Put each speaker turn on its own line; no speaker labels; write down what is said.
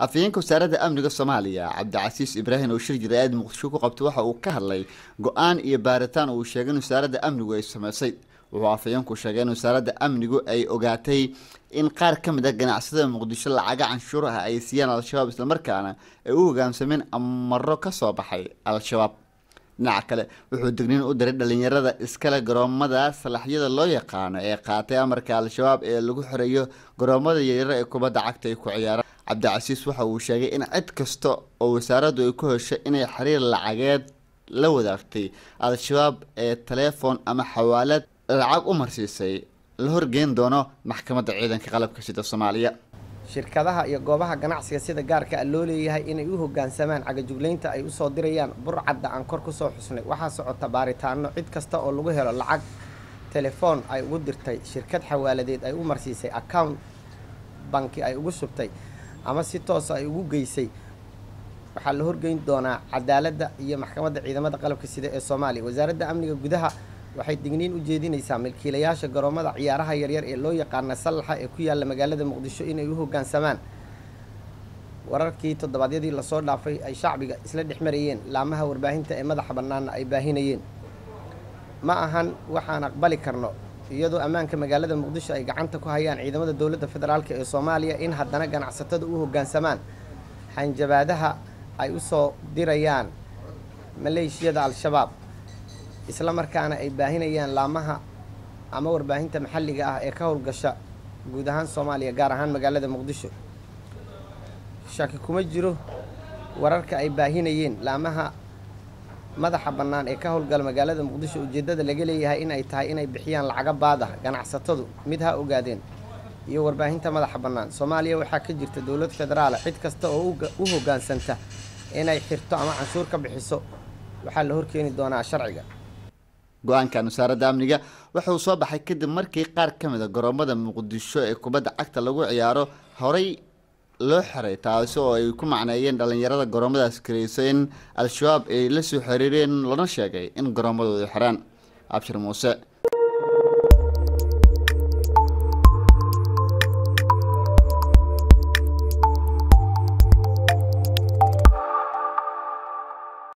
afhayeenka wasaaradda amniga soomaaliya cabdicasiis ibraahim oo shir jira-aad muqdisho ku qabtay waxa uu ka hadlay go-aan iyo baaritaan uu sheegay in wasaaradda amnigu ay sameysay wuxuu afhayeenku sheegay in wasaaradda amnigu ay ogaatay in qaar ka mid a ganacsatada muqdisho lacaga canshuur ah ay siiyaan al-shabaab islamarkaana ay u hogaamsameen amaro ka soo baxay al-shabaab dhinaca kale wuxuu digniin u diray dhalinyarada iskale garoomada salaxyada loo yaqaano ee qaatay amarka al-shabaab ee lagu xoreeyo garoomada yaryar ee kubadda cagta ay ku ciyaaraan cabdicasiis waxa uu sheegay in cid kasta oo wasaaraddu ay ku hesho inay xiriir lacageed la wadaagtay al-shabaab ee taleefon ama xawaalad lacag u marsiisay la horgeyn doono maxkamadda ciidanka qalabka sida soomaaliya
shirkadaha iyo goobaha ganacsiga sida gaarka a loo leeyahay inay u hoggaansamaan cagajuglaynta ay usoo dirayaan burcadda aan kor kusoo xusnay waxaa socota baaritaano cid kasta oo lagu helo lacag telefoon ay ugu dirtay shirkad xawaaladeed ay u marsiisay account banki ay ugu shubtay ama si toosa ay ugu geysay waxaa la horgeyn doonaa cadaaladda iyo maxkamadda ciidamada qalabka sida ee soomaaliya wasaaradda amniga gudaha waxay digniin u jeedinaysaa milkiilayaasha garoomada ciyaaraha yaryar ee loo yaqaana sallaxa ee ku yaalla magaalada muqdisho inay u hoggaansamaan wararkii toddobaadyadii lasoo dhaafay ay shacbiga isla dhex marayeen laamaha warbaahinta ee madaxa bannaanna ay baahinayeen ma ahan waxaan aqbali karno iyadoo ammaanka magaalada muqdisho ay gacanta ku hayaan ciidamada dowladda federaalk ee soomaaliya in haddana ganacsatada u hoggaansamaan hanjabaadaha ay u soo dirayaan maleeshiyada al-shabaab isla markaana ay baahinayaan laamaha ama warbaahinta maxalliga ah ee ka howlgasha guud ahaan soomaaliya gaar ahaan magaalada muqdisho shaki kuma jiro wararka ay baahinayeen laamaha madaxa bannaan ee ka howlgala magaalada muqdisho ujeeddada laga leeyahay in ay tahay inay bixiyaan lacaga baad ah ganacsatadu mid ha ogaadeen iyo warbaahinta madaxa bannaan soomaaliya waxaa ka jirta dowlad federaala cid kasta oo u hoggaansanta inay xirto ama canshuur ka bixiso waxaa la horkeeni doonaa sharciga
go-aankan wasaaradda amniga wuxuu soo baxay kadib markii qaar ka mid a garoomada muqdisho ee kubadda cagta lagu ciyaaro horey loo xiray taasi oo ay ku macneeyeen dhalinyarada garoomadaas kareyso in al-shabaab ay la soo xiriireen lana sheegay in garoomadooda xiraan abshir muuse